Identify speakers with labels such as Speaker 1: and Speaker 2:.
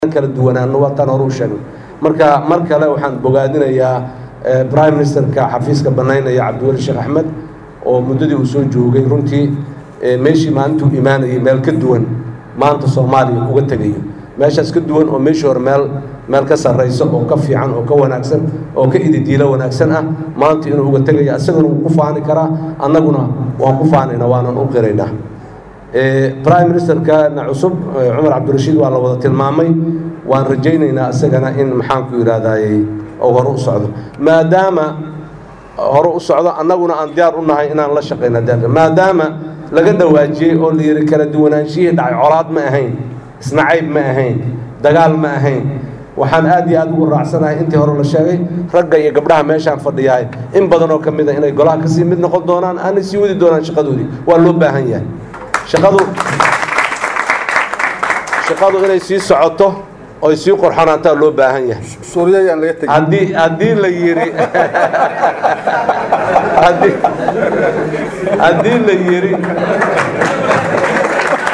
Speaker 1: kala duwanaano waa tan hore u sheegnay marka mar kale waxaan bogaadinayaa prime ministerka xafiiska banaynaya cabdiweli sheekh axmed oo muddadii uu soo joogay runtii meeshii maalintuu imaanayay meel ka duwan maanta soomaaliya uga tegayo meeshaas ka duwan oo meeshii hore meel meel ka sarraysa oo ka fiican oo ka wanaagsan oo ka ididiilo wanaagsan ah maanta inuu uga tegaya isaguna wuu ku faani karaa annaguna waan ku faanayna waanan u qiraynaa prime ministerkana cusub cumar cabdirashiid waa la wada tilmaamay waan rajaynaynaa isagana in maxaanku yidhahdayy uu hore u socdo maadaama hore u socdo annaguna aan diyaar u nahay inaan la shaqayna maadaama laga dhawaajiyey oo la yidhi kala duwanaanshihii dhacay colaad ma ahayn isnacayb ma ahayn dagaal ma ahayn waxaan aad iyo aad ugu raacsanahay intii hore la sheegay ragga iyo gabdhaha meeshaan fadhiyahay in badan oo ka mid a inay golaha kasii mid noqon doonaan aanay sii wadi doonaan shaqadoodii waa loo baahan yahay shaqadu shaqadu inay sii socoto oy sii qorxonaantaa loo baahan yahay
Speaker 2: suuriyayaan laga tegin
Speaker 1: haddii haddii la yidhi haddii haddii la yidhi